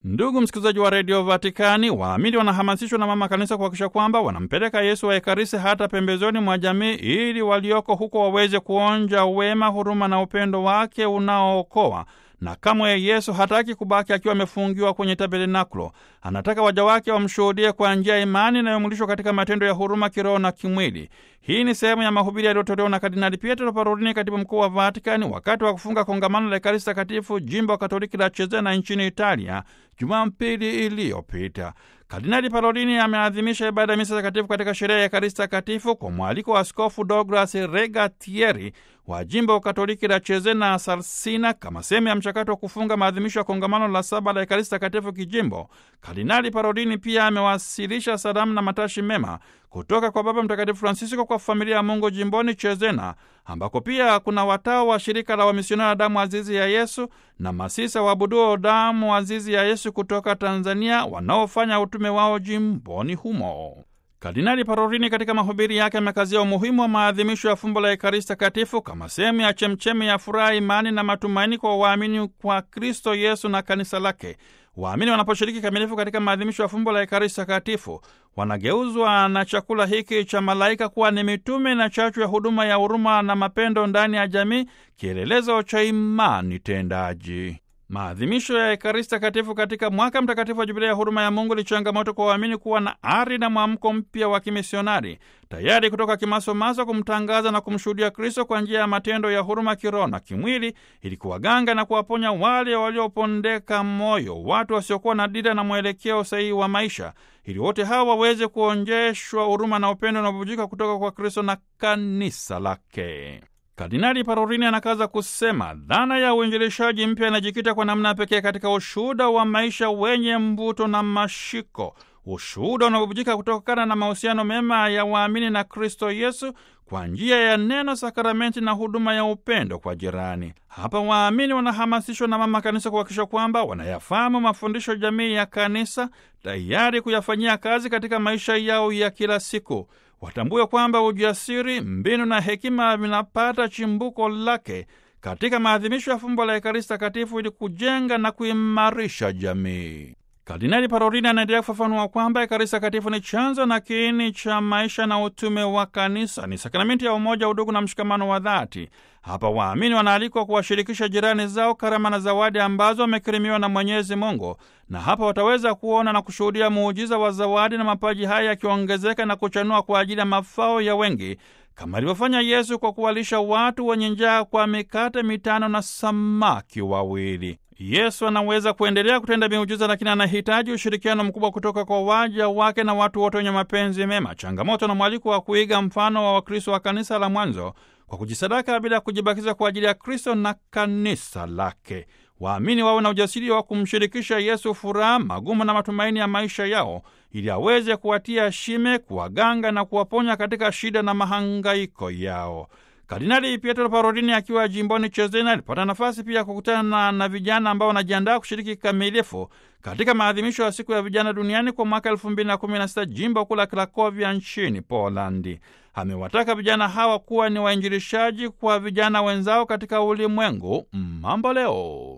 Ndugu msikilizaji wa redio Vatikani, waamini wanahamasishwa na mama kanisa kuhakikisha kwamba wanampeleka Yesu wa Ekaristi hata pembezoni mwa jamii, ili walioko huko waweze kuonja wema, huruma na upendo wake unaookoa. Na kamwe Yesu hataki kubaki akiwa amefungiwa kwenye tabernakulo. Anataka waja wake wamshuhudie kwa njia ya imani inayomulishwa katika matendo ya huruma kiroho na kimwili. Hii ni sehemu ya mahubiri yaliyotolewa na Kardinali Pietro Parolini, katibu mkuu wa Vatikani, wakati wa kufunga kongamano la Ekaristi Takatifu jimbo Katoliki la Chezena nchini Italia Jumapili iliyopita. Kardinali Parolini ameadhimisha ibada ya misa takatifu katika sherehe ya Ekaristi Takatifu kwa mwaliko wa Askofu Douglas Regatieri wa jimbo Katoliki la Chezena Sarsina, kama sehemu ya mchakato wa kufunga maadhimisho ya kongamano la saba la Ekaristi Takatifu kijimbo. Kardinali Parolini pia amewasilisha salamu na matashi mema kutoka kwa Baba Mtakatifu Francisco kwa familia ya Mungu jimboni Chezena, ambako pia kuna watawa wa shirika la wamisionari damu azizi ya Yesu na masisa waabuduo damu azizi ya Yesu kutoka Tanzania wanaofanya utume wao jimboni humo. Kardinali Parolini katika mahubiri yake amekazia umuhimu wa maadhimisho ya fumbo la Ekaristi Takatifu kama sehemu ya chemchemi ya furaha, imani na matumaini kwa waamini kwa Kristo Yesu na kanisa lake. Waamini wanaposhiriki kamilifu katika maadhimisho ya fumbo la Ekaristi Takatifu wanageuzwa na chakula hiki cha malaika kuwa ni mitume na chachu ya huduma ya huruma na mapendo ndani ya jamii, kielelezo cha imani tendaji. Maadhimisho ya Ekaristi Takatifu katika mwaka mtakatifu wa Jubilia ya huruma ya Mungu ni changamoto kwa waamini kuwa na ari na mwamko mpya wa kimisionari, tayari kutoka kimasomaso kumtangaza na kumshuhudia Kristo kwa njia ya matendo ya huruma kiroho na kimwili, ili kuwaganga na kuwaponya wale waliopondeka moyo, watu wasiokuwa na dira na mwelekeo sahihi wa maisha, ili wote hawa waweze kuonjeshwa huruma na upendo unaobubujika kutoka kwa Kristo na kanisa lake. Kardinali Parolini anakaza kusema dhana ya uinjilishaji mpya inajikita kwa namna pekee katika ushuhuda wa maisha wenye mvuto na mashiko, ushuhuda unaobubujika kutokana na mahusiano mema ya waamini na Kristo Yesu kwa njia ya neno, sakramenti na huduma ya upendo kwa jirani. Hapa waamini wanahamasishwa na mama kanisa kuhakikisha kwamba wanayafahamu mafundisho jamii ya kanisa, tayari kuyafanyia kazi katika maisha yao ya kila siku. Watambue kwamba ujasiri, mbinu na hekima vinapata chimbuko lake katika maadhimisho ya fumbo la Ekaristi Takatifu ili kujenga na kuimarisha jamii. Kardinali Parolini anaendelea kufafanua kwamba Ekaristi Takatifu ni chanzo na kiini cha maisha na utume wa kanisa, ni sakramenti ya umoja, udugu na mshikamano wa dhati. Hapa waamini wanaalikwa kuwashirikisha jirani zao karama na zawadi ambazo wamekirimiwa na Mwenyezi Mungu, na hapa wataweza kuona na kushuhudia muujiza wa zawadi na mapaji haya yakiongezeka na kuchanua kwa ajili ya mafao ya wengi, kama alivyofanya Yesu kwa kuwalisha watu wenye njaa kwa mikate mitano na samaki wawili. Yesu anaweza kuendelea kutenda miujiza, lakini anahitaji ushirikiano mkubwa kutoka kwa waja wake na watu wote wenye mapenzi mema. Changamoto na mwaliko wa kuiga mfano wa Wakristo wa kanisa la mwanzo kwa kujisadaka bila kujibakiza kwa ajili ya Kristo na kanisa lake. Waamini wawe na ujasiri wa kumshirikisha Yesu furaha, magumu na matumaini ya maisha yao, ili aweze kuwatia shime, kuwaganga na kuwaponya katika shida na mahangaiko yao. Kardinali Pietro Parolini akiwa jimboni Chezena alipata nafasi pia kukutana na, na vijana ambao wanajiandaa kushiriki kikamilifu katika maadhimisho ya siku ya vijana duniani kwa mwaka elfu mbili na kumi na sita jimbo kuu la Krakovia nchini Polandi. Amewataka vijana hawa kuwa ni wainjilishaji kwa vijana wenzao katika ulimwengu mambo leo.